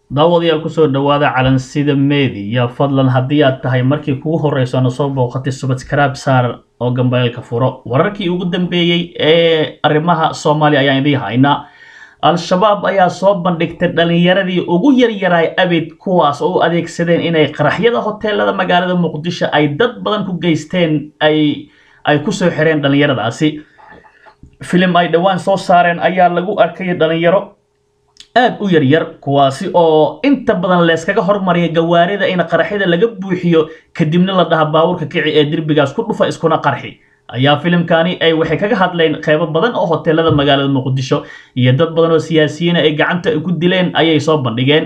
daawadayaal kusoo dhawaada calansida media fadlan haddii aad tahay markii kugu horreyso na soo booqatay subscribe saar oo gambaylka furo wararkii ugu dambeeyey ee arrimaha soomaaliya ayaan idiin haynaa al-shabaab ayaa soo bandhigtay dhallinyaradii ugu yaryaraay abid kuwaas oo u adeegsadeen inay qaraxyada hoteelada magaalada muqdisho ay dad badan ku geysteen ay ay kusoo xireen dhallinyaradaasi filim ay dhowaan soo saareen ayaa lagu arkay dhallinyaro aad u yaryar kuwaasi oo inta badan leeskaga hormariya gawaarida in qaraxyada laga buuxiyo kadibna la dhaha baawurka kici ee derbigaas ku dhufa iskuna qarxi ayaa filimkani ay waxay kaga hadleen qeybo badan oo hoteelada magaalada muqdisho iyo dad badan oo siyaasiyiina ay gacanta ku dileen ayay soo bandhigeen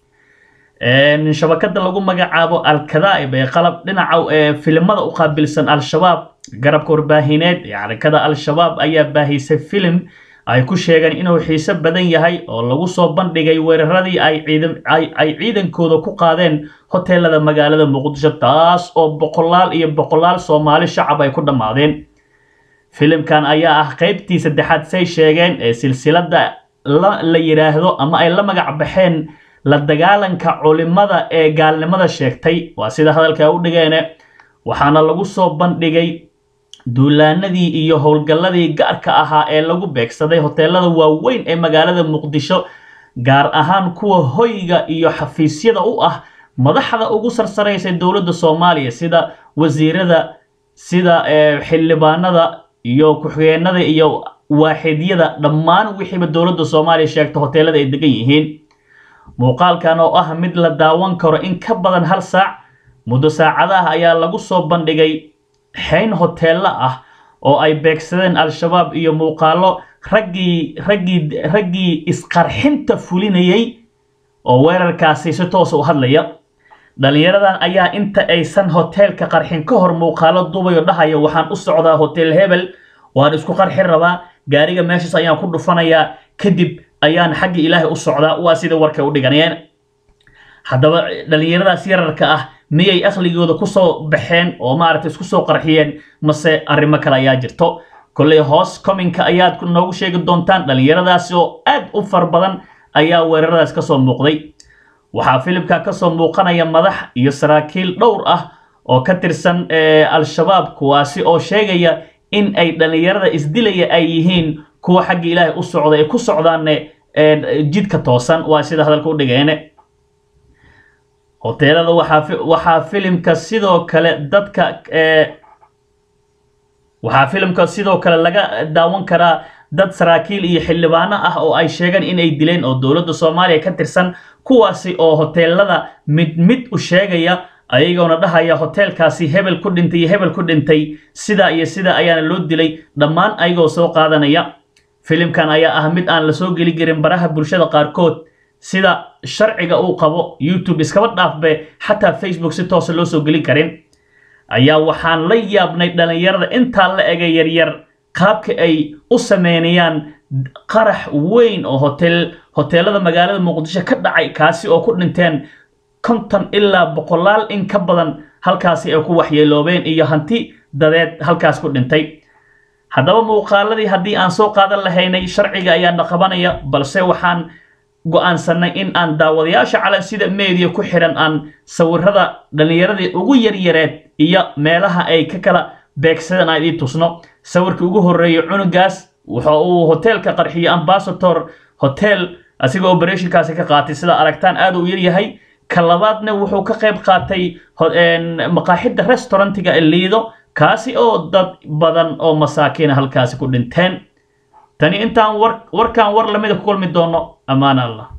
shabakada lagu magacaabo al-kadaa'ib ee qalab dhinaca ee filimada u qaabilsan al-shabaab garabka warbaahineed ee xarakada al-shabaab ayaa baahisay filim ay ku sheegeen inuu xiise badan yahay oo lagu soo bandhigay weeraradii ay ciidankooda ku qaadeen hoteelada magaalada muqdisho taas oo boqolaal iyo boqolaal soomaali shacab ay ku dhammaadeen filimkan ayaa ah qeybtii saddexaad say sheegeen ee silsilada la yidhaahdo ama ay la magac baxeen la dagaalanka culimada ee gaalnimada sheegtay waa sida hadalka u dhigeene waxaana lagu soo bandhigay duulaanadii iyo howlgalladii gaarka ahaa ee lagu beegsaday hoteelada waaweyn ee magaalada muqdisho gaar ahaan kuwa hoyga iyo xafiisyada u ah madaxda ugu sarsaraysay dowladda soomaaliya sida wasiirada sida xildhibaanada iyo ku-xigeenada iyo waaxidyada dhammaan wixiiba dowladda soomaaliya sheegta hoteelada ay degan yihiin muuqaalkan oo ah mid la daawan karo in ka badan hal saac muddo saacadaha ayaa lagu soo bandhigay xeyn hoteello ah oo ay beegsadeen al-shabaab iyo muuqaallo raggii raggii raggii isqarxinta fulinayay oo weerarkaasi si toosa u hadlaya dhallinyaradan ayaa inta aysan hoteelka qarxin ka hor muuqaallo dubayo dhahaya waxaan u socdaa hotel hebel waan isku qarxin rabaa gaariga meeshaas ayaan ku dhufanayaa kadib ayaan xagga ilaahay u socdaa waa sida warkay u dhiganayeen haddaba dhallinyaradaas yararka ah miyay aqligooda kusoo baxeen oo maaragtay isku soo qarxiyeen mase arrimo kale ayaa jirto kolley hoos commenka ayaad noogu sheegi doontaan dhallinyaradaasi oo aad u far badan ayaa weeraradaas kasoo muuqday waxaa filimka kasoo muuqanaya madax iyo saraakiil dhowr ah oo ka tirsan al-shabaab kuwaasi oo sheegaya in ay dhallinyarada isdilaya ay yihiin kuwa xagga ilaahay u socda ay ku socdaanne jidka toosan waa sida hadalka u dhigeene hoteelada waxaa filimka sidoo kale dadka waxaa filimka sidoo kale laga daawan karaa dad saraakiil iyo xildhibaano ah oo ay sheegeen in ay dileen oo dowladda soomaaliya ka tirsan kuwaasi oo hoteelada mid mid u sheegaya ayagoona dhahaya hoteelkaasi hebel ku dhintay iyo hebel ku dhintay sida iyo sida ayaana loo dilay dhammaan ayagoo soo qaadanaya filimkan ayaa ah mid aan la soo geli karin baraha bulshada qaarkood sida sharciga uu qabo youtube iskaba dhaafbe xataa facebook si toosa loo soo gelin karin ayaa waxaan la yaabnay dhallinyarada intaa la ega yaryar qaabka ay u sameynayaan qarax weyn oo hotel hoteelada magaalada muqdisho ka dhacay kaasi oo ku dhinteen konton ilaa boqolaal in ka badan halkaasi ay ku waxyeeloobeen iyo hanti dadeed halkaas ku dhintay haddaba muuqaaladii haddii aan soo qaadan lahaynay sharciga ayaana qabanaya balse waxaan go-aansanay in aan daawadayaasha calansida media ku xiran aan sawirada dhallinyaradii ugu yaryareed iyo meelaha ay ka kala beegsadeen aan idii tusno sawirkii ugu horreeyay cunugaas wuxa uu hoteelka qarxiyey ambasator hotel asigoo operationkaasi ka qaatay sida aragtaan aad u yaryahay ka labaadna wuxuu ka qayb qaatay maqaaxidda restaurantiga liido kaasi oo dad badan oo masaakiina halkaasi ku dhinteen tani intaan warkaan war lamida ku kulmi doono ammaan allah